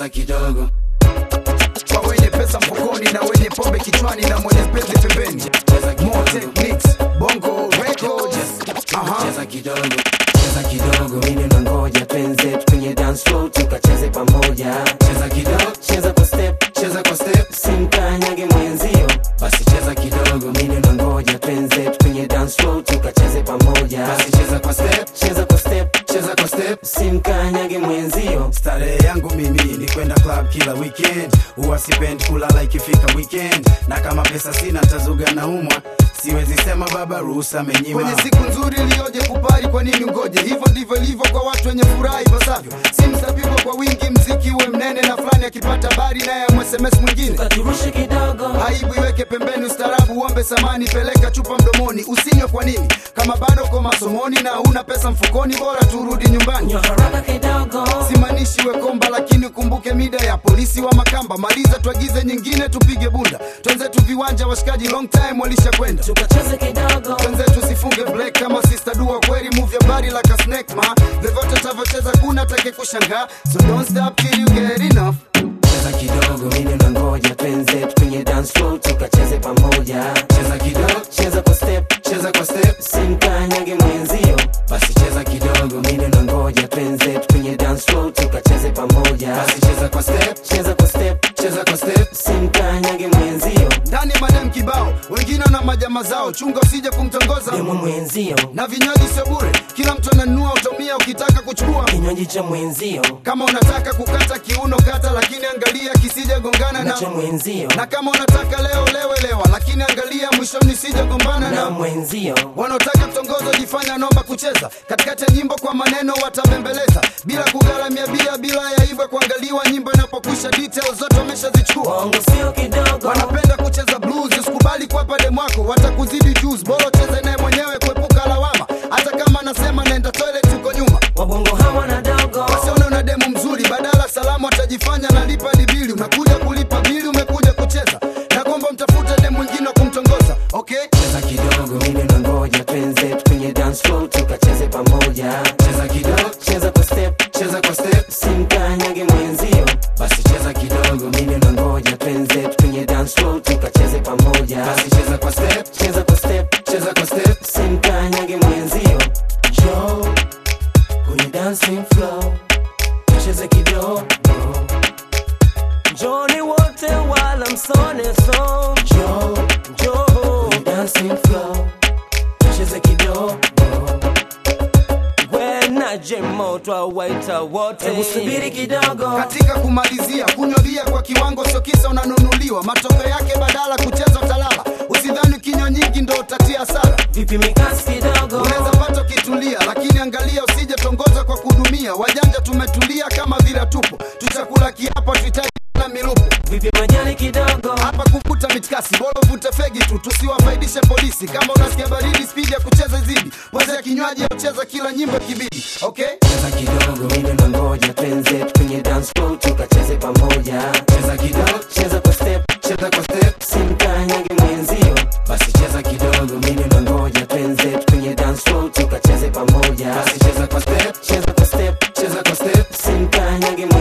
cheza kidogo kwa wenye pesa mfukoni na wenye pombe kichwani na mwenye penzi pembeni More techniques, bongo records Aha. cheza kidogo cheza kidogo mimi nangoja twenzetu kwenye dance floor tukacheze pamoja cheza kidogo cheza kwa step cheza kwa step simkanyage mwenzio basi cheza kidogo mimi nangoja twenzetu kwenye dance floor tukacheze pamoja basi cheza kwa step cheza kwa step cheza kwa step simkanyage mwenzio starehe yangu mimi ni kwenda club kila weekend huwa sipendi kulala ikifika weekend na kama pesa sina ntazuga na umwa siwezi sema baba ruhusa amenyima kwenye siku nzuri iliyoje kupari kwa nini ngoje hivyo ndivyo ilivyo kwa watu wenye furaha ipasavyo simu zapigwa kwa wingi mziki uwe mnene na fulani akipata habari naye amsms mwingine katurushe kidogo aibu iweke pembeni ustarabu uombe samani peleka chupa mdomoni usinywe kwa nini kama bado ko masomoni na una pesa mfukoni bora turudi nyumbani nyo haraka kidogo simaanishi wekomba lakini ukumbuke mida ya polisi wa makamba maliza tuagize nyingine tupige bunda twenzetu viwanja washikaji long time walisha kwenda tukacheze kidogo twenzetu sifunge black kama sister dua kweli move ya body like a snake ma vyovyote tavyocheza kuna take kushangaa so don't stop till you get enough cheza kidogo mimi nangoja twenzetu kwenye dance floor tukacheze pamoja cheza kidogo cheza kwa step cheza kwa step simkanyage mwenzio basi cheza kidogo mimi nangoja twenzetu kwenye dance floor tukacheze pamoja basi cheza kwa step cheza kwa step cheza kwa step simkanyage mwenzio ndani madem kibao wengine na majama zao chunga usije kumtongoza demo mwenzio na vinywaji sio bure kila mtu ananunua utomia ukitaka kuchukua kinywaji cha mwenzio kama unataka kukata kiuno kata lakini angalia kisije gongana na na cha mwenzio na kama unataka leo lewe lewa lakini angalia mwishoni sije gombana na na mwenzio wanaotaka kutongoza jifanya naomba kucheza katikati ya nyimbo kwa maneno watabembeleza bila kugharamia bia bila ya hivyo kuangaliwa nyimbo inapokwisha details zote wameshazichukua bongo sio kidogo wanapenda kucheza blues usikubali kuwapa demwako watakuzidi juice bora cheze naye mwenyewe kuepuka lawama hata kama anasema naenda toilet uko nyuma wabongo hawana dogo wasione una demu mzuri badala salamu atajifanya nalipa dibili umekuja kulipa bili umekuja kucheza na kwamba mtafute demu mwingine wa kumtongoza okay cheza kidogo mimi nangoja twenzetu kwenye dance floor tukacheze pamoja cheza kidogo cheza kwa step cheza kwa step simkanyage mwenzio basi cheza kidogo mimi nangoja twenzetu kwenye dance floor tukacheze pamoja basi cheza kwa step cheza kwa step cheza kwa step simkanyage mwenzio jo kwenye dancing floor cheze kidogo joni wote wala msone so jo jo kwenye dancing floor cheze kidogo wenaje moto awaita wote hebu subiri kidogo katika kumalizia kunywa bia kwa kiwango sio kisa unanunuliwa matokeo yake badala kucheza utalala usidhani kinywa nyingi ndo utatia hasara vipi mikasi kidogo unaweza pata ukitulia lakini angalia usije tongoza kwa kudumia wajanja tumetulia kama vile tupo tuchakula kiapo tuhitaji na milupo vipi majani kidogo hapa kuvuta mitikasi bora uvute fegi tu tusiwafaidishe polisi kama unasikia baridi spidi ya kucheza izidi wazia kinywaji aucheza kila nyimbo kibidi okay cheza kidogo mimi nangoja twenzetu kwenye dance floor tukacheze pamoja cheza kidogo cheza kwa step cheza kwa step simkanyage mwenzio basi cheza kidogo mimi nangoja twenzetu kwenye dance floor tukacheze pamoja basi cheza kwa step cheza kwa step cheza kwa step simkanyage mwenzio